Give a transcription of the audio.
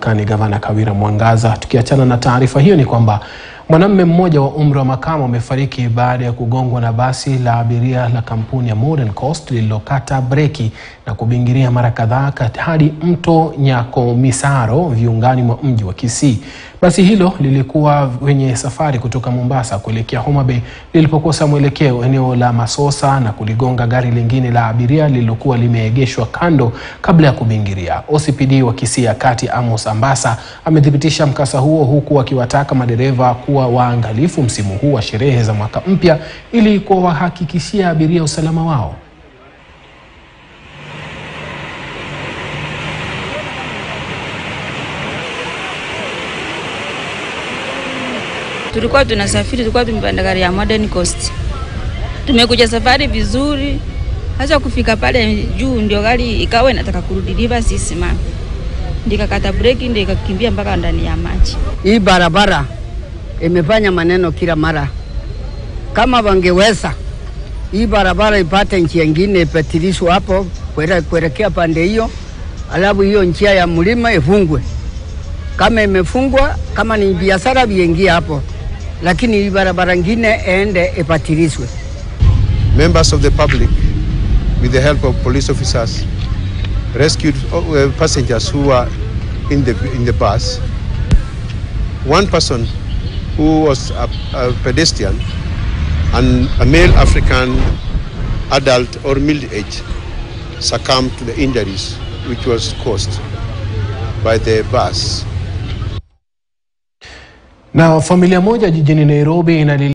mamlakani Gavana Kawira Mwangaza. Tukiachana na taarifa hiyo, ni kwamba mwanamume mmoja wa umri wa makamo amefariki baada ya kugongwa na basi la abiria la kampuni ya Modern Coast lililokata breki na kubingiria mara kadhaa hadi mto Nyakomisaro viungani mwa mji wa Kisii. Basi hilo lilikuwa kwenye safari kutoka Mombasa kuelekea Homa Bay lilipokosa mwelekeo eneo la Masosa na kuligonga gari lingine la abiria lililokuwa limeegeshwa kando kabla ya kubingiria. OCPD wa Kisii ya Kati Amos Ambasa amethibitisha mkasa huo huku akiwataka madereva kuwa waangalifu msimu huu wa sherehe za mwaka mpya ili kuwahakikishia abiria usalama wao. Tulikuwa tunasafiri, tulikuwa tumepanda gari ya Modern Coast, tumekuja safari vizuri, hasa kufika pale juu ndio gari ikawa inataka kurudi reverse isimame, ndikakata breki, ndio ikakimbia mpaka ndani ya maji. Hii barabara imefanya maneno kila mara. Kama wangeweza hii barabara ipate njia ingine ipatilishwe hapo kuelekea pande hiyo, alafu hiyo njia ya mlima ifungwe. Kama imefungwa, kama ni biashara viengie hapo, lakini hii barabara ingine ende ipatilishwe. Members of the public, with the help of police officers, rescued uh, passengers who were in the in the bus. One person who was a, a pedestrian and a male African adult or middle age succumbed to the injuries which was caused by the bus. Na familia moja jijini Nairobi inali